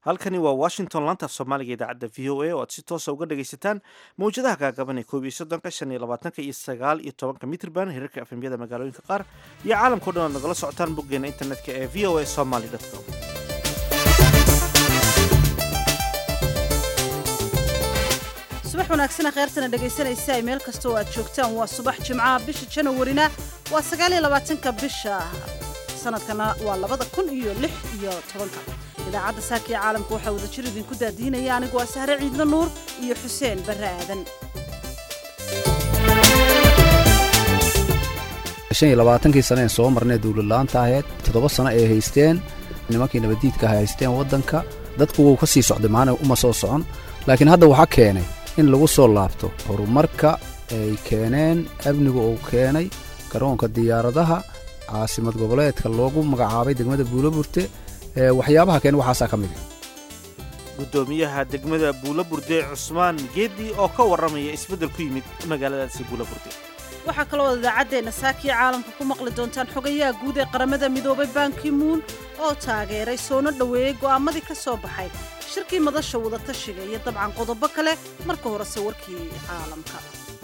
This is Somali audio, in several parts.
halkani waa washington laanta af soomaaliga idaacadda v o a oo aad si toosa uga dhagaysataan mawjadaha gaagaban ee koob iyo soddonka shan iyo labaatanka iyo sagaal iyo tobanka mitrban hirarka efemyada magaalooyinka qaar iyo caalamkao dhan aad nagala socotaan boggeena internetka ee v o a somaly com subax wanaagsana kheyrtana dhegaysanaysa ay meel kasta oo aad joogtaan waa subax jimcaha bisha janawarina waa sagaaliyo labaatanka bisha sanadkana waa labada kun iyo lix iyo tobanka idaacadda saaka ee caalamka waxaa wadajir idinku daadiinaya anigu waa sahre ciidla nuur iyo xuseen barre aadan shan iyo labaatankii sane ee soo marnay dawladla'aanta ahayd toddoba sano ay haysteen nimankii nabaddiidka ay haysteen waddanka dadku wuu ka sii socday maana uma soo socon laakiin hadda waxaa keenay in lagu soo laabto horumarka ay keeneen amniga uu keenay garoonka diyaaradaha caasimad goboleedka loogu magacaabay degmada buuloburte waxyaabaha keen waxaasaa ka mid guddoomiyaha degmada buulaburde cusmaan geedi oo ka warramaya isbeddel ku yimid magaaladaasi buulaburde waxaa kaloo idaacaddeena saakiya caalamka ku maqli doontaan xogayaha guud ee qaramada midoobay bankimuun oo taageeray soona dhoweeyey go'aamadii ka soo baxay shirkii madasha wadatashiga iyo dabcan qodobo kale marka horese warkii caalamka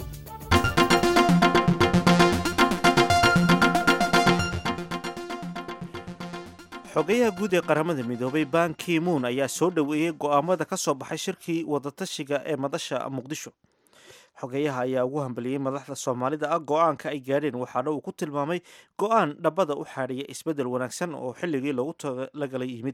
xogayaha guud ee qaramada midoobay ban kimuun ayaa soo dhoweeyey go'aamada ka soo baxay shirkii wadatashiga ee madasha muqdisho xogeyaha ayaa ugu hambaliyey madaxda soomaalida ah go'aanka ay gaadheen waxaana uu ku tilmaamay go'aan dhabbada u xaadhiya isbeddel wanaagsan oo xilligii loogu talagalay yimid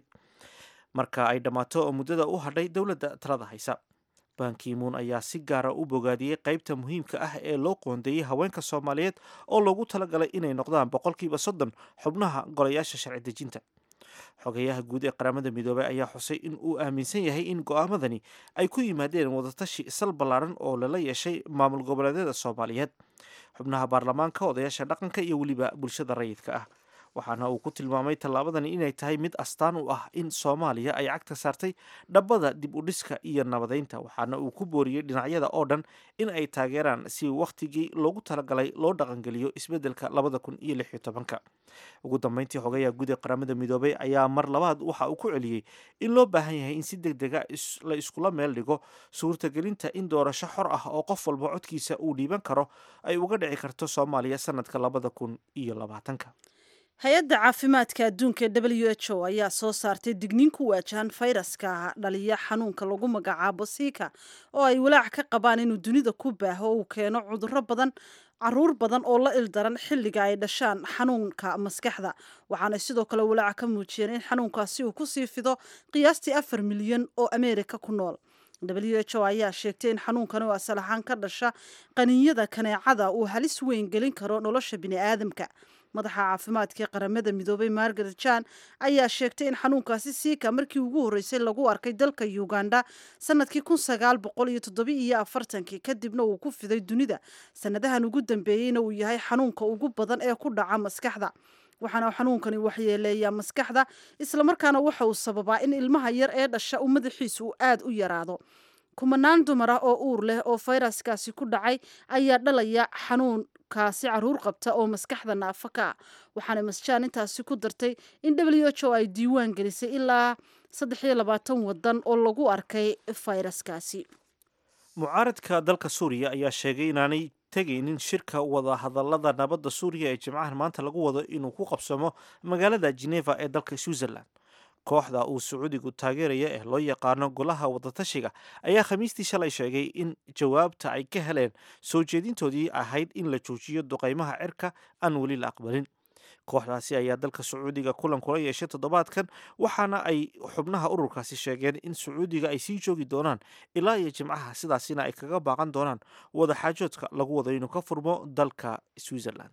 marka ay dhammaato oo muddada u hadhay dowladda talada haysa bankimuun ayaa si gaara u bogaadiyey qaybta muhiimka ah ee loo qoondeeyey haweenka soomaaliyeed oo loogu talagalay inay noqdaan boqolkiiba soddon xubnaha golayaasha sharci dejinta xogeyaha guud ee qaramada midoobey ayaa xusay in uu aaminsan yahay in go'aamadani ay ku yimaadeen wadatashi sal ballaaran oo lala yeeshay maamul goboleedyada soomaaliyeed xubnaha baarlamaanka odayaasha dhaqanka iyo weliba bulshada rayidka ah waxaana uu ku tilmaamay tallaabadani inay tahay mid astaan u ah in soomaaliya ay cagta saartay dhabbada dib u dhiska iyo nabadeynta waxaana uu ku booriyey dhinacyada oo dhan in ay taageeraan si wakhtigii loogu talagalay loo dhaqangeliyo isbeddelka labada kun iyo lix iyo tobanka ugu dambeyntii xogayaha guud ee qaramada midoobey ayaa mar labaad waxa uu ku celiyey in loo baahan yahay in si deg dega la iskula meel dhigo suurtagelinta in doorasho xor ah oo qof walba codkiisa uu dhiiban karo ay uga dhici karto soomaaliya sanadka labada kun iyo labaatanka hay-adda caafimaadka adduunka ee w h o ayaa soo saartay digniin ku waajahan fayraska dhaliya xanuunka lagu magacaabo siika oo ay walaac ka qabaan inuu dunida ku baaho uu keeno cudurro badan caruur badan oo la ildaran xilliga ay dhashaan xanuunka maskaxda waxaanay sidoo kale walaaca ka muujiyeen in xanuunkaasi uu kusii fido qiyaastii afar milyan oo ameerika ku nool w h o ayaa sheegtay in xanuunkan oo asal ahaan ka dhasha qaniinyada kaneecada uu halis weyn gelin karo nolosha bini'aadamka madaxa caafimaadka ee qaramada midoobay margaret jan ayaa sheegtay in xanuunkaasi siika markii ugu horreysay lagu arkay dalka uganda sanadkii kun sagaal boqol iyo toddobi iyo afartankii kadibna uu ku fiday dunida sanadahan ugu dambeeyeyna uu yahay xanuunka ugu badan ee ku dhaca maskaxda waxaana xanuunkani waxyeeleeyaa maskaxda islamarkaana waxa uu sababaa in ilmaha yar ee dhasha uu madaxiisa uu aad u yaraado kumanaan dumar ah oo uur leh oo fayraskaasi ku dhacay ayaa dhalaya xanuunkaasi caruur qabta oo maskaxda naafa ka ah waxaana masjaan intaasi ku dartay in w h o ay diiwaan gelisay ilaa saddex iyo labaatan wadan oo lagu arkay fayraskaasi mucaaradka dalka suuriya ayaa sheegay inaanay tegaynin shirka wada hadallada nabadda suuriya ee jimcahan maanta lagu wado inuu ku qabsamo magaalada geneva ee dalka switzerland kooxda uu sacuudigu taageeraya ee loo yaqaano golaha wadatashiga ayaa khamiistii shalay sheegay in jawaabta ay ka heleen soo jeedintoodii ahayd in la joojiyo duqaymaha cirka aan weli la aqbalin kooxdaasi ayaa dalka sacuudiga kulan kula yeeshay toddobaadkan waxaana ay xubnaha ururkaasi sheegeen in sacuudiga ay sii joogi doonaan ilaa iyo jimcaha sidaasina ay kaga baaqan doonaan wadaxaajoodka lagu wado inuu ka furmo dalka switzerland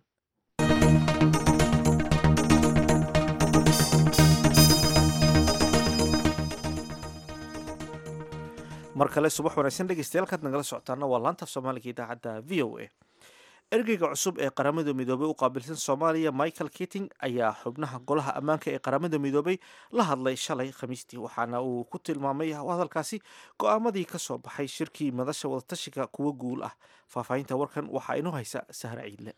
mar kale subax wanaagsan dhegeystayaal kaad nagala socotaana waa laanta af soomaaliga idaacadda v o a ergeyga cusub ee qaramada midoobey u qaabilsan soomaaliya michael kitting ayaa xubnaha golaha ammaanka ee qaramada midoobey la hadlay shalay khamiistii waxaana uu ku tilmaamay hadalkaasi go-aamadii ka soo baxay shirkii madasha wadatashiga kuwa guul ah faahfaahinta warkan waxaa inoo haysa sahra ciidle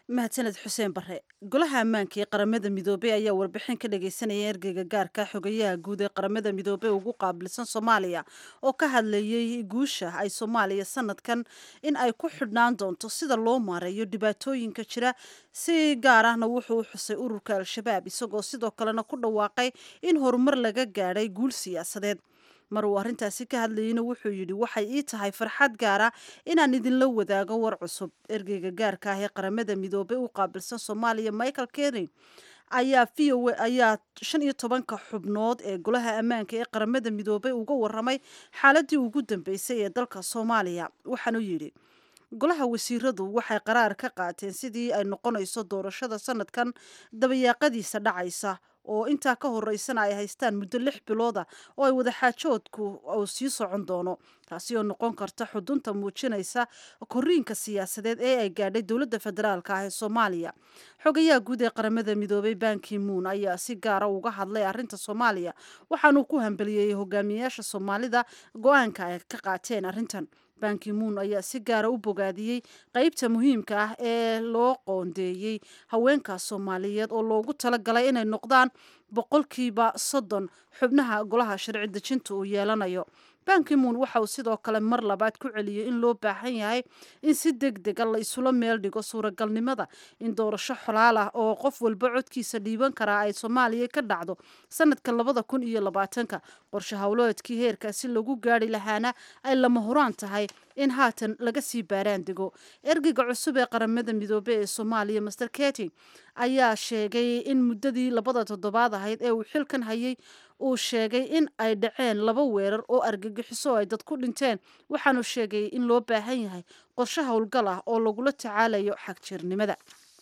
mahadsaned xuseen bare golaha ammaanka ee qaramada midoobey ayaa warbixin ka dhageysanaya ergeyga gaarka xogayaha guud ee qaramada midoobey ugu qaabilsan soomaaliya oo ka hadlayay guusha ay soomaaliya sanadkan in ay ku xidhnaan doonto sida loo maareeyo dhibaatooyinka jira si gaar ahna wuxuu u xusay ururka al-shabaab isagoo sidoo kalena ku dhawaaqay in horumar laga gaadhay guul siyaasadeed mar uu arrintaasi ka hadlayeyna wuxuu yidhi waxay ii tahay farxad gaara inaan idinla wadaago war cusub ergeyga gaarka ah ee qaramada midoobey u qaabilsan soomaaliya michael kerin ayaa v o ayaa shan iyo tobanka xubnood ee golaha ammaanka ee qaramada midoobey uga waramay xaaladii ugu dambeysay ee dalka soomaaliya waxaanu yidhi golaha wasiiradu waxay qaraar ka qaateen sidii ay noqonayso doorashada sanadkan dabayaaqadiisa dhacaysa oo intaa ka horeysana ay haystaan muddo lix bilooda oo ay wadaxaajoodku uu sii socon doono taasi oo noqon karta xudunta muujinaysa koriinka siyaasadeed ee ay gaadhay dowladda federaalka ah ee soomaaliya xogayaha guud ee qaramada midoobey banki moon ayaa si gaara uga hadlay arrinta soomaaliya waxaanuu ku hambeliyey hogaamiyayaasha soomaalida go-aanka ay ka qaateen arrintan banki moon ayaa si gaara u bogaadiyey qeybta muhiimka ah ee loo qoondeeyey haweenka soomaaliyeed oo loogu talagalay inay noqdaan boqolkiiba soddon xubnaha golaha sharci dejinta uu yeelanayo banki moon waxa uu sidoo kale mar labaad ku celiyey in loo baahan yahay in si deg dega la isula meel dhigo suuragalnimada in doorasho xolaal ah oo qof walba codkiisa dhiiban karaa ay soomaaliya ka dhacdo sanadka labada kun iyo labaatanka qorshe howleedkii heerkaasi lagu gaari lahaana ay lama huraan tahay in haatan laga sii baaraan dego ergeyga cusub ee qaramada midoobey ee soomaaliya master keti ayaa sheegay in muddadii labada toddobaad ahayd ee uu xilkan hayay uu sheegay in ay dhaceen laba weerar oo argagixiso ay dad ku dhinteen waxaanu sheegay in loo baahan yahay qorshe howlgal ah oo lagula tacaalayo xagjirnimada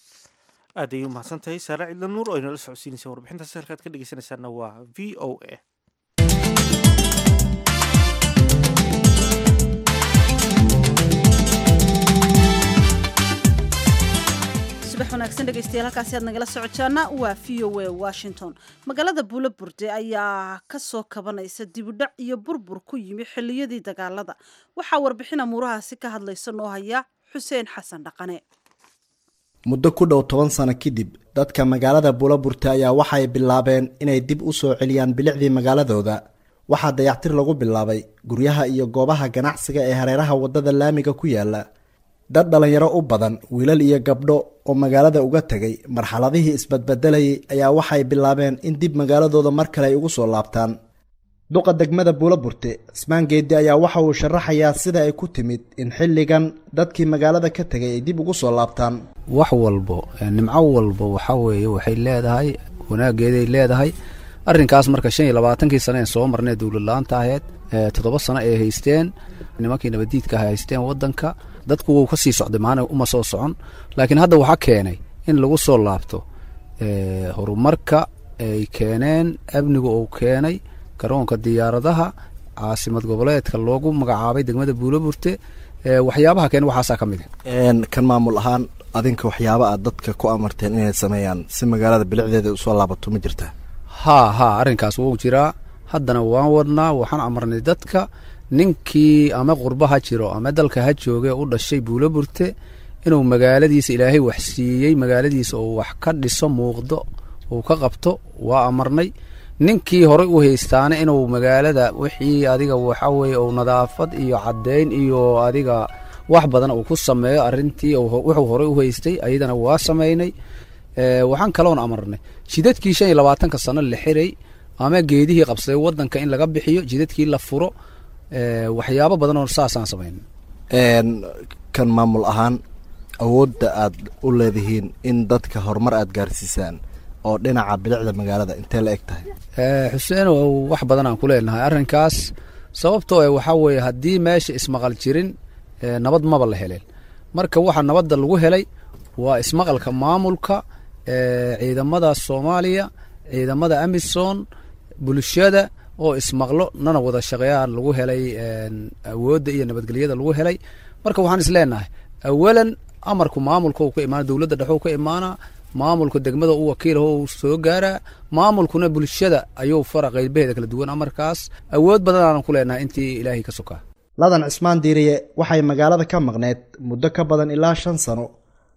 aad ayay umahadsan tahay saare cidla nuur oo inala socodsiinaysa warbixintaasi halkaad ka dhegeysanaysaana waa v o a subax wanaagsan dhegeystayaal halkaasi aad nagala socotaana waa v o a washington magaalada buulo burde ayaa ka soo kabanaysa dibudhac iyo burbur ku yimi xilliyadii dagaalada waxaa warbixin amuurahaasi ka hadlaysa noo haya xuseen xasan dhaqane muddo ku dhow toban sano kadib dadka magaalada buulaburte ayaa waxay bilaabeen inay dib u soo celiyaan bilicdii magaaladooda waxaa dayactir lagu bilaabay guryaha iyo goobaha ganacsiga ee hareeraha waddada laamiga ku yaala dad dhallinyaro u badan wiilal iyo gabdho oo magaalada uga tegay marxaladihii isbadbedelayay ayaa waxay bilaabeen in dib magaaladooda mar kale ay ugu soo laabtaan duqa degmada buulaburte cismaan geedi ayaa waxa uu sharaxayaa sida ay ku timid in xilligan dadkii magaalada ka tegay ay dib ugu soo laabtaan wax walbo nimco walbo waxaa weeye waxay leedahay wanaageeday leedahay arrinkaas marka shan iyo labaatankii sane ee soo marnay dowladla-aanta aheyd toddoba sano ay haysteen nimankii nabaddiidka ah haysteen waddanka dadku wuu ka sii socday maana uma soo socon laakiin hadda waxaa keenay in lagu soo laabto horumarka ay keeneen amniga uu keenay garoonka diyaaradaha caasimad goboleedka loogu magacaabay degmada buulaburte waxyaabaha keen waxaasaa ka mid kan maamul ahaan adinka waxyaaba aad dadka ku amarteen inay sameeyaan si magaalada bilicdeeda usoo laabato ma jirtaa haa haa arrinkaas wuu jiraa haddana waan wadnaa waxaan amarnay dadka ninkii ama qurba ha jiro ama dalka ha jooge u dhashay buulaburte inuu magaaladiisa ilaahay wax siiyey magaaladiisa uu wax ka dhiso muuqdo uu ka qabto waa amarnay ninkii horey u haystaana inuu magaalada wixii adiga waxa weye uu nadaafad iyo caddeyn iyo adiga wax badan uu ku sameeyo arrintii wuxuu horey u haystay ayadana waa samaynay waxaan kaloon amarnay jidadkii shan iyo labaatanka sano la xiray ama geedihii qabsaday waddanka in laga bixiyo jidadkii la furo waxyaabo badan oo saasaan samayn kan maamul ahaan awoodda aad u leedihiin in dadka horumar aad gaarsiisaan oo dhinaca bilicda magaalada intee la eg tahay xuseen wax badan aan ku leenahay arrinkaas sababtoo e waxaa weeye haddii meesha ismaqal jirin nabad maba la heleen marka waxa nabadda lagu helay waa ismaqalka maamulka ciidamada soomaaliya ciidamada amisom bulshada oo ismaqlo nana wada shaqeeyaan lagu helay awoodda iyo nabadgelyada lagu helay marka waxaan is leenahay awalan amarku maamulka uu ka imaana dowladda dhexuu ka imaanaa maamulka degmada u wakiilaho uu soo gaaraa maamulkuna bulshada ayuu fara qeybaheeda kala duwan amarkaas awood badan aanan ku leenahay intii ilaahay ka sokaa ladan cismaan diiriye waxay magaalada ka maqneed muddo ka badan ilaa shan sano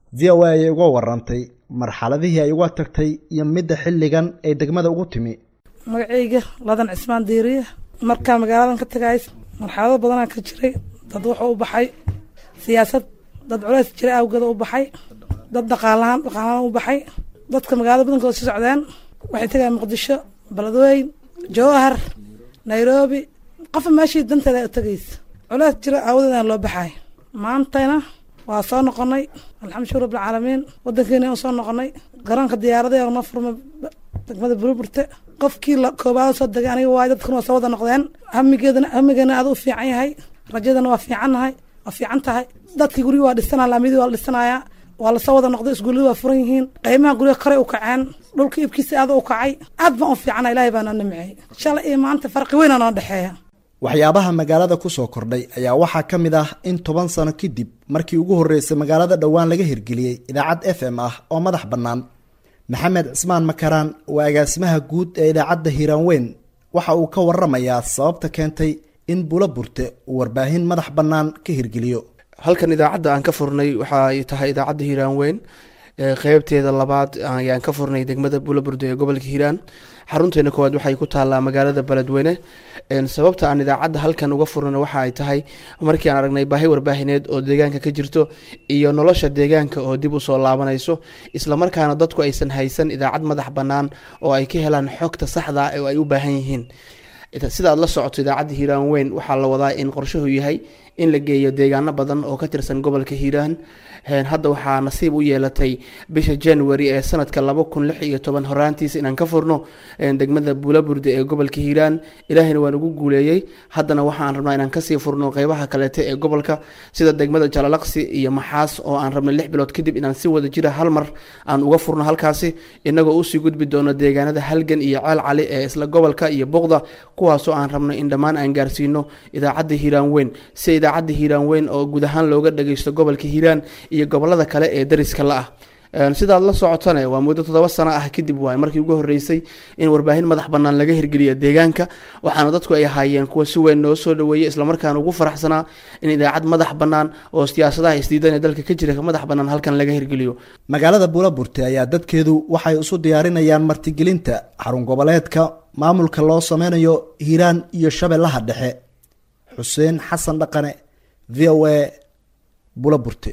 v o a ayay uga warantay marxaladihii ay uga tagtay iyo midda xilligan ay degmada ugu timi magacayga ladan cismaan diiriye markaa magaaladan ka tagay marxalado badanaa ka jiray dad wuxuu u baxay siyaasad dad culays jira awgeeda u baxay dad dhaqaalahaan dhaqaalahaan u baxay dadka magaalada badankooda sii socdeen waxay tagayaan muqdisho beledweyn jowhar nairobi qofa meeshii danteeda u tagaysa culays jira aawadeedaan loo baxay maantayna waa soo noqonay alxamdu shukr rabbilcaalamiin wadankeena soo noqonay garoonka diyaaradaha noo furmay degmada burburte qofkii la koobaad soo degay aniga waay dadkuna waa soo wada noqdeen hamigeedana hamigeena aad u fiican yahay rajadana waa fiicannahay waa fiican tahay dadkii gurigi waa dhisanaa laamidii waa la dhisanayaa waa lasoo wada noqday iskuullada waa furan yihiin qiimaha guryaha kore u kaceen dhulka iibkiisa aad u kacay aad baan u fiicana ilaahay baa noo nimceeyey shalay iyo maanta farqi weyna noo dhexeeya waxyaabaha magaalada ku soo kordhay ayaa waxaa ka mid ah in toban sano kadib markii ugu horreysay magaalada dhowaan laga hirgeliyey idaacad f m ah oo madax bannaan maxamed cismaan makaraan waa agaasimaha guud ee idaacadda hiiraan weyn waxa uu ka waramayaa sababta keentay in bula burte uu warbaahin madax bannaan ka hirgeliyo halkan idaacadda aan ka furnay waxa ay tahay idaacadda hiiraan weyn qeybteeda labaad ayaan ka furnay degmada bulaburde ee gobolka hiiraan xarunteena koowaad waxay ku taallaa magaalada beledweyne sababta aan idaacadda halkan uga furnana waxa ay tahay markii aan aragnay baahi warbaahineed oo deegaanka ka jirto iyo nolosha deegaanka oo dib usoo laabanayso islamarkaana dadku aysan haysan idaacad madax bannaan oo ay ka helaan xogta saxda oo ay u baahan yihiin sida aad la socoto idaacadda hiiraan weyn waxaa la wadaa in qorshuhu yahay in la geeyo deegaano badan oo ka tirsan gobolka hiiraan hadda waxaa nasiib u yeelatay bisha january ee sanadka laba kun lix iyo toban horaantiisa inaan ka furno degmada buulaburde ee gobolka hiiraan ilaahayna waa nagu guuleeyey haddana waxaan rabnaa inaan kasii furno qeybaha kaleete ee gobolka sida degmada jalalaqsi iyo maxaas oo aan rabnay lix bilood kadib inaan si wada jira hal mar aan uga furno halkaasi inagoo usii gudbi doono deegaanada halgan iyo ceel cali ee isla gobolka iyo boqda kuwaasoo aan rabno in dhammaan aan gaarsiino idaacadda hiiraan weyn si idaacadda hiiraan weyn oo guud ahaan looga dhageysto gobolka hiiraan iyo gobolada kale ee dariska la ah sidaad la socotane waa muddo toddoba sano ah kadib waay markii ugu horreysay in warbaahin madax bannaan laga hirgeliya deegaanka waxaana dadku ay ahaayeen kuwa si weyn noo soo dhoweeyey islamarkaana ugu faraxsanaa in idaacad madax bannaan oo siyaasadaha isdiidan ee dalka ka jira madax bannaan halkan laga hirgeliyo magaalada buulaburte ayaa dadkeedu waxay isu diyaarinayaan martigelinta xarun goboleedka maamulka loo sameynayo hiiraan iyo shabeellaha dhexe xuseen xasan dhaqane v o a buulaburte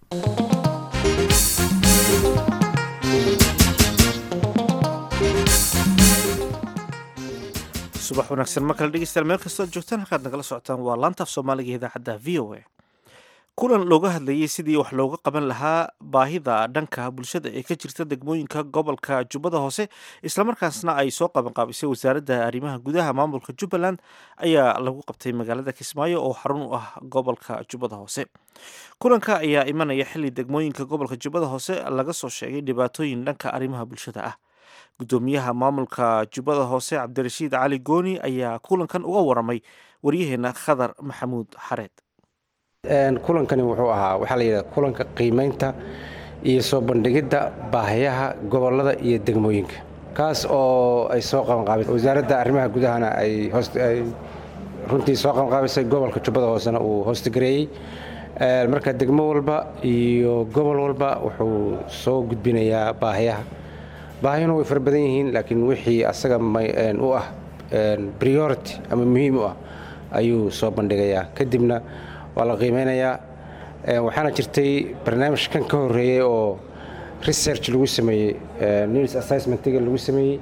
subax wanaagsan mar kale dhegeystayaal meel kastoo ad joogtaan halkaad nagala socotaan waa laantaaf soomaaliga idaacadda v o a kulan looga hadlayey sidii wax looga qaban lahaa baahida dhanka bulshada ee ka jirta degmooyinka gobolka jubbada hoose islamarkaasna ay soo qabanqaabisay wasaaradda arrimaha gudaha maamulka jubbaland ayaa lagu qabtay magaalada kismaayo oo xarun u ah gobolka jubbada hoose kulanka ayaa imanaya xili degmooyinka gobolka jubbada hoose laga soo sheegay dhibaatooyin dhanka arrimaha bulshada ah gudoomiyaha maamulka jubbada hoose cabdirashiid cali gooni ayaa kulankan uga waramay waryaheena khadar maxamuud xareed kulankani wuxuu ahaa waxaa la yidhaha kulanka qiimaynta iyo soo bandhigidda baahiyaha gobollada iyo degmooyinka kaas oo ay soo qabanqaabisay wasaaradda arrimaha gudahana ay ay runtii soo qabanqaabisay gobolka jubbada hoosena uu hoostigareeyey marka degmo walba iyo gobol walba wuxuu soo gudbinayaa baahiyaha baahiyuna way fara badan yihiin laakiin wixii asaga u ah priority ama muhiim u ah ayuu soo bandhigayaa kadibna waa la qiimeynayaa waxaana jirtay barnaamij kan ka horeeyey oo research lagu sameeyey news assessmentiga lagu sameeyey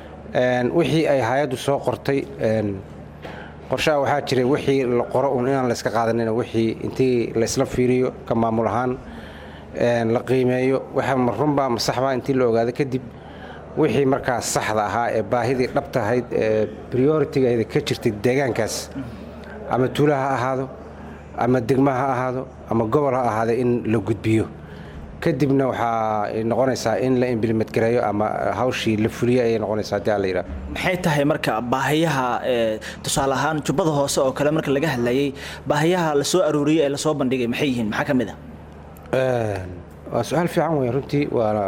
wixii ay hay-addu soo qortay qorshaha waxaa jiray wixii la qoro un inaan la iska qaadanin wixii intii laysla fiiriyo ka maamul ahaan la qiimeeyo waxa ma runbaa ma saxbaa intii la ogaado kadib wixii markaas saxda ahaa ee baahidii dhabtahayd ee prioritigeeda ka jirtay deegaankaas ama tuula ha ahaado ama degma ha ahaado ama gobol ha ahaado in la gudbiyo kadibna waxaa noqonaysaa in la imblimed gareeyo ama hawshii la fuliyo ayay noqonaysaa haddii aan la yidhaha maxay tahay marka baahiyaha tusaale ahaan jubbada hoose oo kale marka laga hadlayey baahiyaha la soo arooriyey ee lasoo bandhigay maxay yihiin maxaa ka mid ah waa su-aal fiican wey runtii waana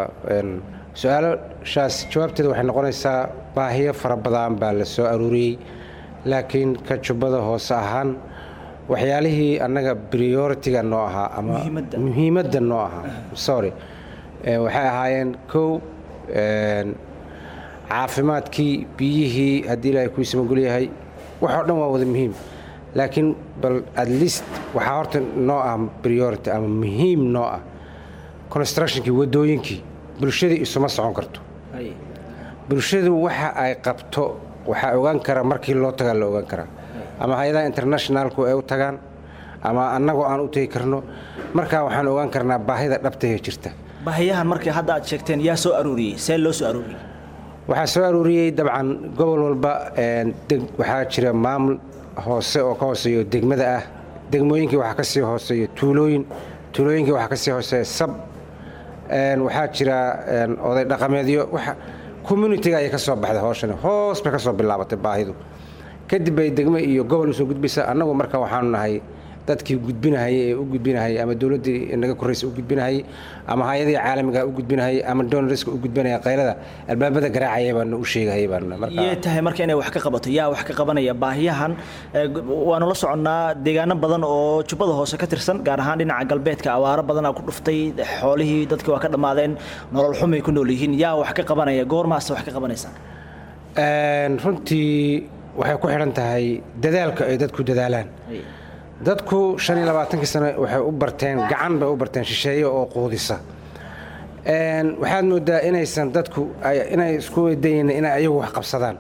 su-aalashaas jawaabteeda waxay noqonaysaa baahiyo fara badan baa la soo arooriyey laakiin ka jubbada hoose ahaan waxyaalihii annaga prioritiga noo ahaa ama Muhiimadda. muhiimadda noo ahaa sorry Eh, waxay ahaayeen kow een, caafimaadkii biyihii haddii ilaahay kuu samagul yahay waxoo dhan waa wada muhiim laakiin bal at least waxaa horta noo ah priority ama muhiim noo ah constructionkii waddooyinkii bulshadii isuma socon karto Haye. bulshadu waxa ay qabto waxaa ogaan kara markii loo tagaa la ogaan karaa ama hay-adaha internationalku ay u tagaan ama annagoo aan u tegi karno markaa waxaan ogaan karnaa baahida dhabtahee jirta baahiyahan markii hadda aad sheegteen yaa soo aruuriyey see loo soo aruuriyey waxaa soo aruuriyey dabcan gobol walba een, deg- waxaa jira maamul hoose oo ka hooseeyo degmada ah degmooyinkii waxaa ka sii hooseeya tuulooyin tuulooyinkii waxaa ka sii hooseeya sab een, waxaa jira een, oday dhaqameedyo waxa communitiga ayay ka soo baxday hooshani hoos bay ka soo bilaabatay baahidu kadib bay degmo iyo gobol usoo gudbaysa annagu marka waxaanu nahay dadkii gudbinahayay ee u gudbinahayay ama dowladdii naga korraysa u gudbinahayay ama hay-adihii caalamiga u gudbinahayay ama donoriska u gudbinaya qaylada albaabada garaacaya baana u sheegahayay baana marka yee tahay marka inay wax ka qabato yaa wax ka qabanaya baahiyahan ee, g- waanu la soconnaa deegaano badan oo jubbada hoose ka tirsan gaar ahaan dhinaca galbeedka awaaro badanaa ku dhuftay xoolihii dadkii waa ka dhammaadeen nolol xumay ku nool yihiin yaa wax ka qabanaya goormaase wax ka qabanaysaa Een, runtii waxay ku xidhan tahay dadaalka ay dadku dadaalaan dadku shan iyo labaatankii sano waxay u barteen gacan bay u barteen shisheeye oo quudisa Een, waxaad moodaa inaysan dadku ay- inay isku weydayin inay ayagu wax qabsadaan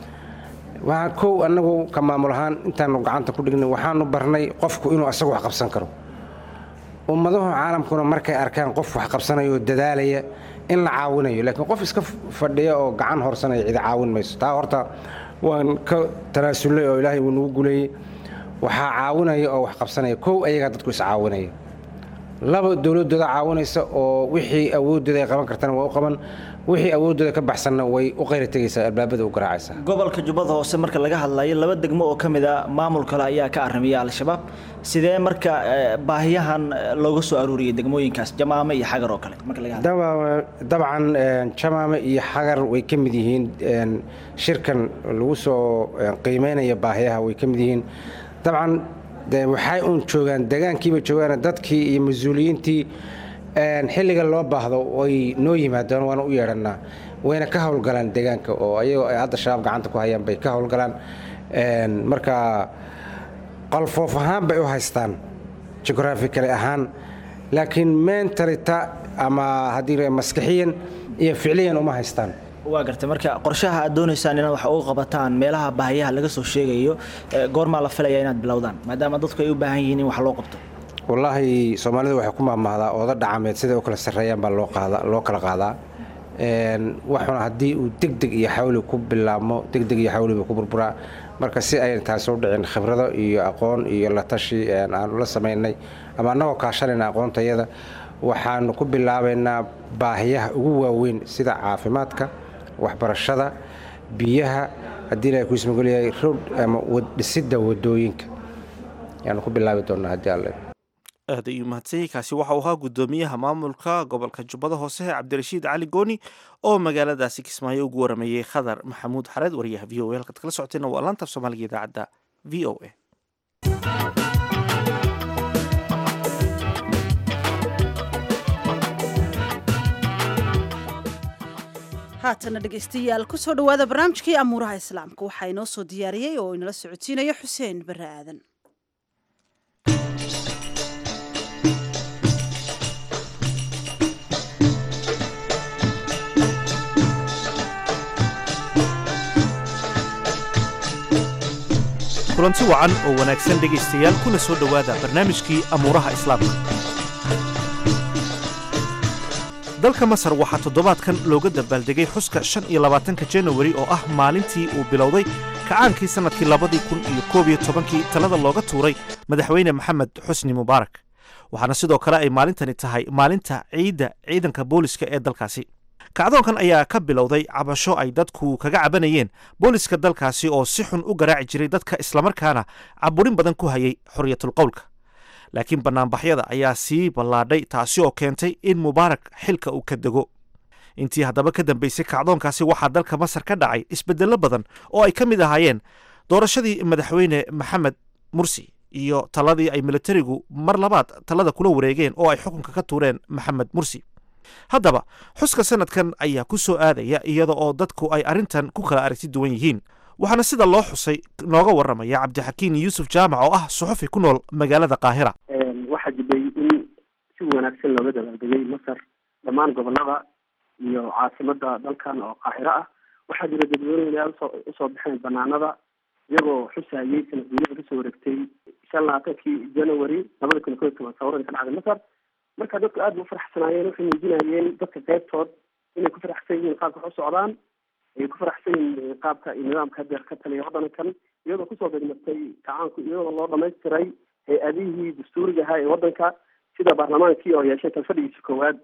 waxaa kow annagu ka maamul ahaan intaanu gacanta ku dhignay waxaanu barnay qofku inuu asagu wax qabsan karo ummadahu caalamkuna markay arkaan qof wax qabsanaya oo dadaalaya in la caawinayo laakiin qof iska fadhiya oo gacan horsanaya cidi caawin mayso taa horta waan ka tanaasulay oo ilaahay wuu nagu guleeyey waxaa caawinaya oo wax qabsanaya kow ayagaa dadku is caawinaya laba dowladooda caawinaysa oo wixii awoodooda ay qaban kartana waa u qaban wixii awoodooda ka baxsanna way u qayra tegaysaa albaabada u garaacaysaa gobolka jubbada hoose marka laga hadlayo laba degmo oo ka mid a maamul kale ayaa ka aramiya al-shabaab sidee marka eh, baahiyahan eh, looga soo aruuriyey degmooyinkaas jamaame iyo xagar oo kale marka laga hadlayo Daba- dabcan een, jamaame iyo xagar way ka mid yihiin een, shirkan lagu soo een, qiimeynaya baahiyaha way ka mid yihiin dabcan de waxay uun joogaan degaankiiba joogaan dadkii iyo mas-uuliyiintii een, xilliga loo baahdo way noo yimaadaan waana u yeedhanaa wayna ka howlgalaan degaanka oo ayagoo ay hadda shabaab gacanta ku hayaan bay ka howlgalaan Een, marka qalfoof ahaan bay u haystaan geographically ahaan laakiin mentalita ama haddii la maskaxiyan iyo ficliyan uma haystaan waa gartay marka qorshaha aad doonaysaan inaad wax uga qabataan meelaha baahiyaha laga soo sheegayo eh, goormaa la filaya inaad bilowdaan maadaama dadku ay u baahan yihiin in wax loo qabto wallaahi soomaalidu waxay ku maamahdaa ooda dhacameed siday u kala sarreeyaan baa loo qaada loo kala qaadaa Een, waxuna haddii uu degdeg iyo xawli ku bilaabmo degdeg iyo xawli buu ku burburaa marka si ayna taasi u dhicin khibrado iyo aqoon iyo la tashi een, aanu la samaynay ama annagoo kaashanayna aqoontayada waxaanu ku bilaabaynaa baahiyaha ugu waaweyn sida caafimaadka waxbarashada biyaha haddii ilahay kuu ismagolyahay road ama wad- dhisidda wadooyinka ayaanu ku bilaabi doonaa haddii alle aad ayuu mahadsanyahy kaasi waxa uu ahaa guddoomiyaha maamulka gobolka jubbada hoose cabdirashiid cali gooni oo magaaladaasi kismaayo ugu warameeyey khadar maxamuud xareed wariyaha v o a halkaad kala socoteena waa laanta af soomaaliga idaacadda v o a haatana dhegaystayaal kusoo dhowaada barnaamijkii amuuraha islaamka waxaa inoo soo diyaariyey oo inala socodsiinaya xuseen bare aadan kulanti wacan oo wanaagsan dhegaystayaal kuna soo dhowaada barnaamijkii amuuraha islaamka dalka masar waxaa toddobaadkan looga dabaaldegay xuska shan iyo labaatanka janawari oo ah maalintii uu bilowday kacaankii sannadkii labadii kun iyo koob iyo tobankii talada looga tuuray madaxweyne maxamed xusni mubaarak waxaana sidoo kale ay maalintani tahay maalinta ciidda ciidanka booliska ee dalkaasi kacdoonkan ayaa ka bilowday cabasho ay dadku kaga cabanayeen booliska dalkaasi oo si xun u garaaci jiray dadka islamarkaana caburin badan ku hayay xoriyatulqowlka laakiin bannaanbaxyada ayaa sii ballaadhay taasi oo keentay in mubaarak xilka uu ka dego intii haddaba ka dambaysay kacdoonkaasi waxaa dalka masar ka dhacay isbeddello badan oo ay ka mid ahaayeen doorashadii madaxweyne maxamed mursi iyo taladii ay militarigu mar labaad talada kula wareegeen oo ay xukunka ka tuureen maxamed mursi haddaba xuska sanadkan ayaa ku soo aadaya iyada oo dadku ay arrintan ku kala aragti duwan yihiin waxaana sida loo xusay nooga waramaya cabdixakiin yuusuf jaamac oo ah suxufi ku nool magaalada qaahira waxaa jiray in si wanaagsan looga dabaaldegay masar dhammaan gobolada iyo caasimada dalkan oo qaahiro ah waxaa jira dadweyneyaal usoo usoo baxeen banaanada iyagoo xusayay sanad guurida kasoo wareegtay shan labaatankii january labada kun koy toban sawirada ka dhacday masar marka dadku aad ba u faraxsanaayeen waxay muujinayeen dadka qeybtood inay ku faraxsan yihiin qaabka wax u socdaan ay ku faraxsan yihiin qaabka iyo nidaamka hadeer ka taliya waddankan iyadoo kusoo degmatay kacaanku iyadoo loo dhamaystiray hay-adihii dastuuriga ahaa ee waddanka sida baarlamaankii oo yeeshay talfadhigiisa koowaad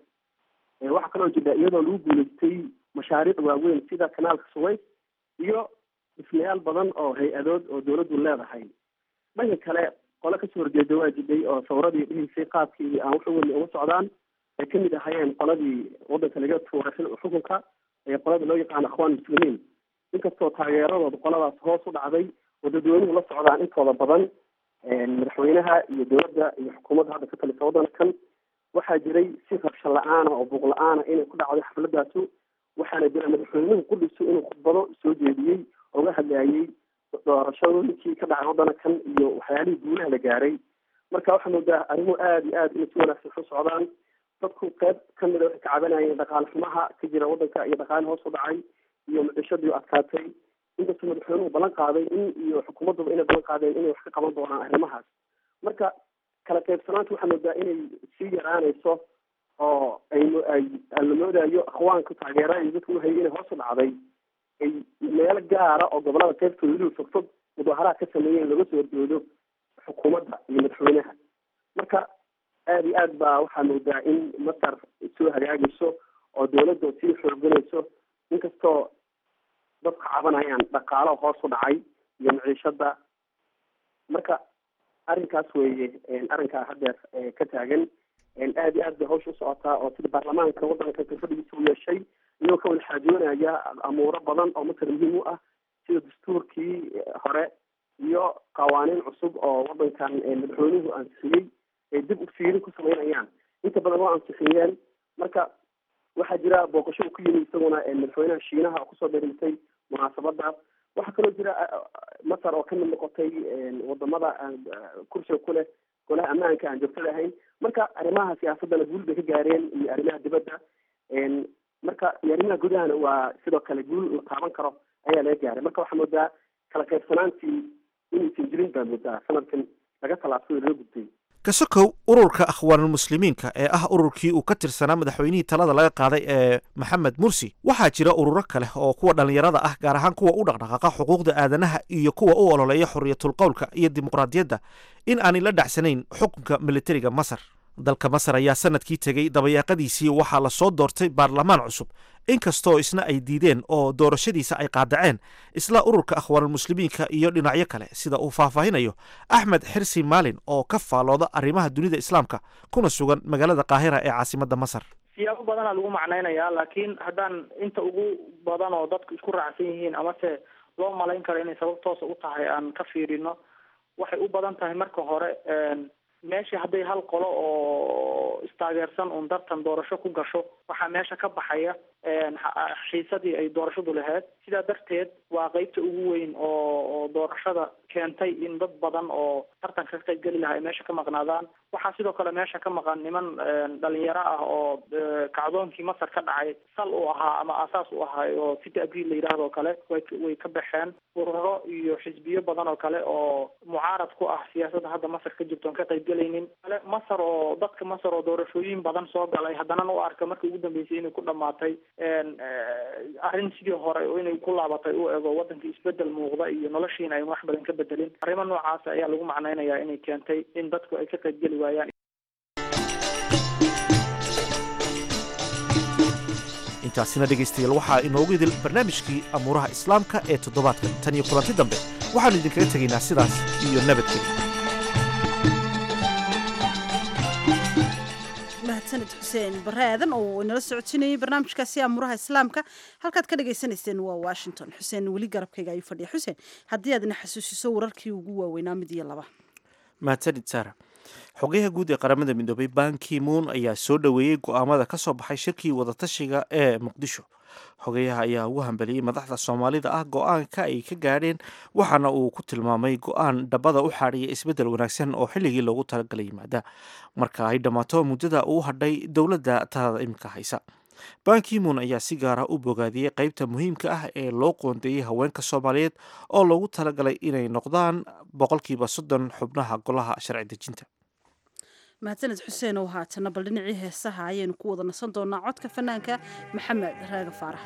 waxaa kaloo jira iyadoo lagu guuleystay mashaariic waaweyn sida kanaalka suways iyo dhismayaal badan oo hay-adood oo dawladdu leedahay dhanka kale qole kasoo horjeeda waa jiday oo sawradii dhihisay qaabkii aan wuxu weli uga socdaan ay kamid ahaayeen qoladii waddanka laga tuuray xukunka ee qolada loo yaqaano akhwaan muslimiin inkastoo taageeradooda qoladaas hoos u dhacday oo dadweynuhu la socdaan intooda badan madaxweynaha iyo dowladda iyo xukuumadda hadda ka talisa waddankan waxaa jiray si rabsho la-aana oo buuq la-aana inay ku dhacday xafladaasu waxaana jira madaxweynuhu qudhisu inuu khudbado soo jeediyey oga hadlayay doorashooyinkii ka dhacay waddankan iyo waxyaalihii guulaha la gaaray marka waxaa moodaa arrimuhu aada iyo aada inay si wanaagsan u socdaan dadku qeyb kamida waxay ka cabanayeen dhaqaale xumaha ka jira waddanka iyo dhaqaale hoos u dhacay iyo mucishadii adkaatay inkastoo madaxweynuhu ballan qaaday in iyo xukuumadduba inay ballan qaadeen inay wax ka qaban doonaan arrimahaas marka kala qaybsanaanta waxaa moodaa inay sii yaraanayso oo ay ay la moodayo akhwaanka taageerada iyo dadku uhayay inay hoos u dhacday ay meelo gaara oo gobolada qaybtooda weliba fogfog mudaharaad ka sameeyeen looga soo horjoodo xukuumadda iyo madaxweynaha marka aada iyo aad baa waxaa moodaa in masar soo hagaagayso oo dawladda sii xooganayso inkastoo dadka cabanayaan dhaqaalo hoos u dhacay iyo maciishada marka arrinkaas weeye arrinkaa hadeer ka taagan aada iyo aad bay hawsha usocotaa oo sida baarlamaanka waddanka kalfadhigiisa u yeeshay iyagoo ka wada xaajoonaya amuuro badan oo masar muhiim u ah sida dastuurkii hore iyo qawaaniin cusub oo waddankan madaxweynuhu ansixiyey ay dib u fiirin ku sameynayaan inta badan waa ansixiyeen marka waxaa jira booqasho uu ku yimi isaguna madaxweynaha shiinaha oo kusoo dheerintay munaasabadaas waxaa kaloo jira masar oo kamid noqotay wadamada kursiga ku leh golaha ammaanka aan joogtada ahayn marka arrimaha siyaasadana guul bay ka gaareen iyo arrimaha dibadda marka iyo arrimaha gudahana waa sidoo kale guul la taaban karo ayaa laga gaaray marka waxaa moodaa kala qaybsanaantii inaysan jirin baa moodaa sanadkan laga talaabsaday laga gudbay kasokow ururka akhwaanulmuslimiinka ee ah ururkii uu ka tirsanaa madaxweynihii talada laga qaaday ee maxamed mursi waxaa jira ururo kale oo kuwa dhallinyarada ah gaar ahaan kuwa u dhaqdhaqaaqa xuquuqda aadanaha iyo kuwa u ololeeya xoriyatulqowlka iyo dimuqraadiyadda in aanay la dhacsanayn xukunka militariga masar dalka masar ayaa sanadkii tegey dabayaaqadiisii waxaa lasoo doortay baarlamaan cusub inkastoo isna ay diideen oo doorashadiisa ay qaadaceen isla ururka akhwaanulmuslimiinka iyo dhinacyo kale sida uu faahfaahinayo axmed xirsi maalin oo ka faalooda arrimaha dunida islaamka kuna sugan magaalada qaahira ee caasimadda masar siyaabo badanaa lagu macnaynayaa laakiin haddaan inta ugu badan oo dadku isku raacsan yihiin amase loo malayn karo inay sabab toosa u tahay aan ka fiirino waxay u badan tahay marka hore meeshii hadday hal qolo oo istaageersan uun dartan doorasho ku gasho waxaa meesha ka baxaya xiisadii ay doorashadu lahayd sidaa darteed waa qeybta ugu weyn oo oo doorashada keentay in dad badan oo tartanka ka qayb geli lahaa ay meesha ka maqnaadaan waxaa sidoo kale meesha ka maqan niman dhalinyaro ah oo kacdoonkii masar ka dhacay sal u ahaa ama aasaas u ahaa oo city abriil la yidhaahdo o kale way way ka baxeen ururo iyo xisbiyo badan oo kale oo mucaarad ku ah siyaasadda hadda masar ka jirto on ka qayb gelaynin kale masar oo dadka masar oo doorashooyin badan soo galay haddana u arka markii ugu dambeysay inay ku dhamaatay arrin sidii hore oo inay ku laabatay u ego waddankii isbedel muuqda iyo noloshiina ay wax badan ka bedelin arrimo noocaas ayaa lagu macnaynayaa inay keentay in dadku ay ka qayb geli waayaan intaasina dhegaystayaal waxaa inoogu idil barnaamijkii amuuraha islaamka ee toddobaadkan tan iyo kulanti dambe waxaannu idinkaga tegaynaa sidaas iyo nabadgelya mahadsaned xuseen bare aadan oo inala socodsiinayay barnaamijkaasi amuuraha islaamka halkaad ka dhagaysanayseen waa washington xuseen weli garabkayga ayuu fadhiya xuseen haddii aad ina xasuusiso wararkii ugu waaweynaa mid iyo laba mahadsanid saara xogayaha guud ee qaramada midoobay ban ki-moon ayaa soo dhoweeyey go-aamada ka soo baxay shirkii wadatashiga ee muqdisho xogayaha ayaa ugu hambeliyey madaxda soomaalida ah go-aanka ay ka gaadheen waxaana uu ku tilmaamay go-aan dhabada u xaadhiya isbeddel wanaagsan oo xilligii loogu talagalay yimaada marka ay dhammaato muddada uu hadhay dowladda talada iminka haysa ban ki-moon ayaa si gaara u bogaadiyey qeybta muhiimka ah ee loo qoondeeyey haweenka soomaaliyeed oo loogu talagalay inay noqdaan boqolkiiba soddon xubnaha golaha sharci dejinta mahadsaned xuseen oo haatana bal dhinacii heesaha ayaynu ku wada nasan doonaa codka fanaanka maxamed raaga faarax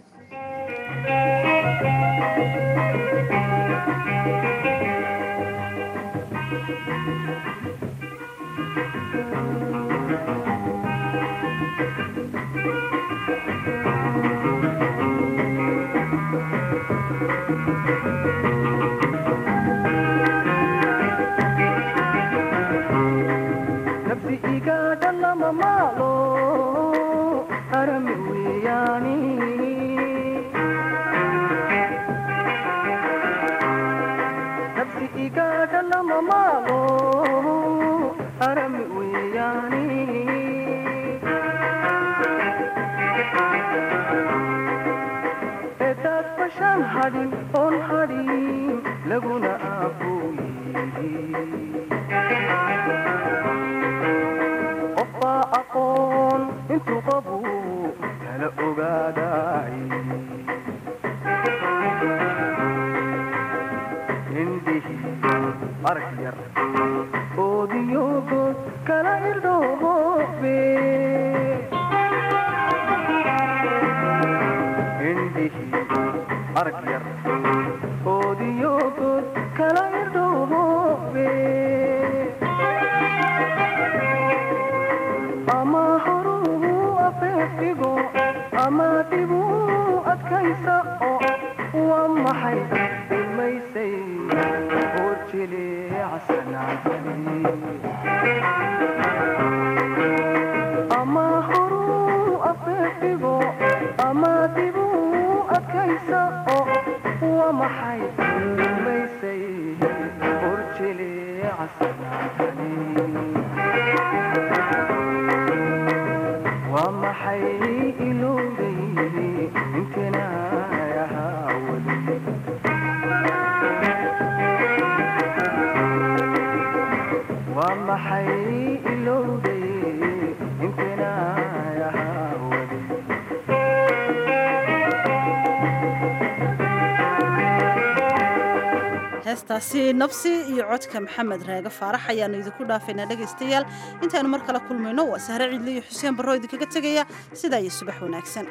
heestaasi nafsi iyo codka maxamed raage faarax ayaanu idinku dhaafaynaa dhegaystayaal intaaynu mar kale kulmayno waa sahre ciidle iyo xuseen barro idinkaga tegaya sidaa iyo subax wanaagsan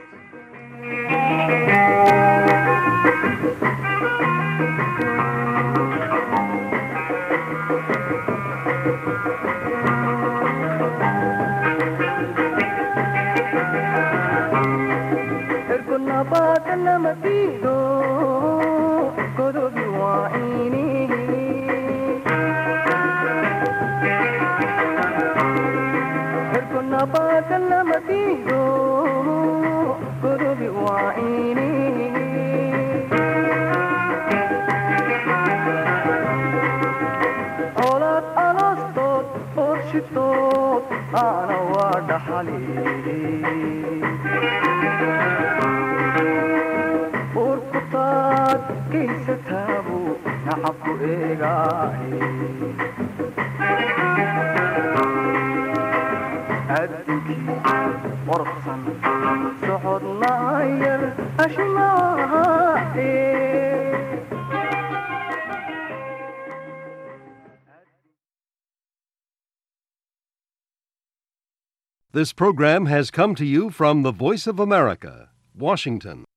This program has come to you from the Voice of America, Washington.